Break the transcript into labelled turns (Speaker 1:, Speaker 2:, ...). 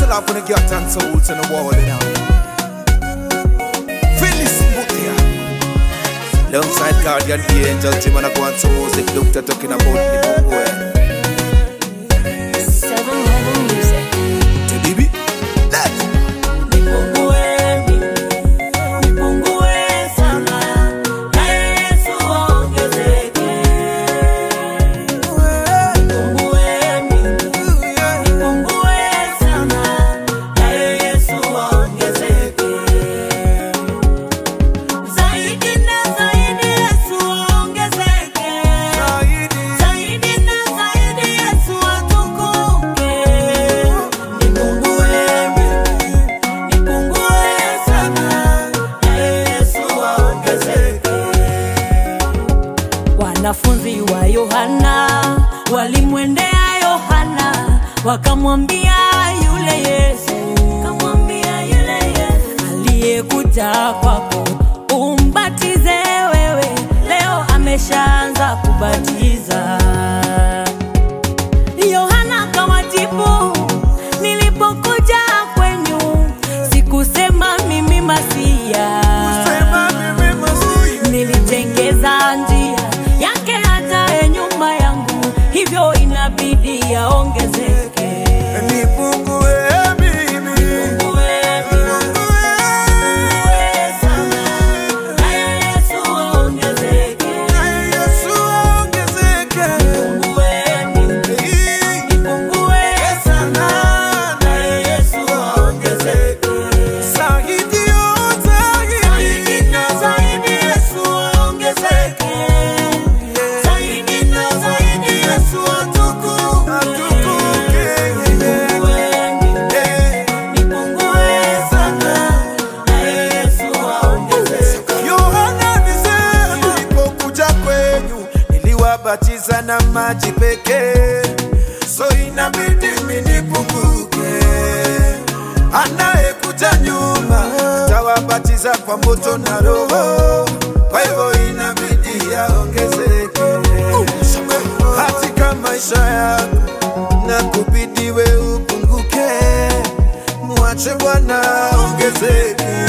Speaker 1: Special up on the got and souls in the world now. Phyllis Mutia. Alongside Guardian Angel, Tim and I go on some music. Doctor talking about the boy.
Speaker 2: Seven Heaven Music.
Speaker 1: Baby, let's
Speaker 3: Nipungue mimi, nipungue sana, na Yesu aongezeke. Nipungue mimi, nipungue sana, na Yesu aongezeke. Zaidi na zaidi Yesu aongezeke. Zaidi na zaidi Yesu atukuke. Nipungue mimi, nipungue sana, na Yesu aongezeke. Wanafunzi wa Yohana walimwendea Yohana wakamwambia yule Yesu, kamwambia yule Yesu aliyekuja kwako umbatize wewe, leo ameshaanza kubatiza. Yohana akawajibu, nilipokuja kwenyu sikusema mimi Masia, nilitengeza njia yake hata ye nyuma yangu, hivyo inabidi yaongezeke.
Speaker 1: Nipungue mimi.
Speaker 3: Nipungue, nipungue sana, naye Yesu aongezeke.
Speaker 1: Yesu aongezeke.
Speaker 3: Nipungue mimi, nipungue sana, naye Yesu aongezeke.
Speaker 1: Zaidi yote,
Speaker 3: Zaidi na zaidi Yesu aongezeke. Zaidi na zaidi Yesu atukuke.
Speaker 1: atukuke.
Speaker 3: Nipungue mimi, nipungue sana, naye Yesu aongezeke.
Speaker 1: Yohana alisema nilipokuja kwenyu niliwabatiza na maji pekee, so inabidi mimi nipunguke. Anayekuja nyuma atawabatiza kwa moto na Roho, kwa hivyo inabidi yaongezeke katika maisha yako, na kubidi we upunguke, mwache Bwana aongezeke.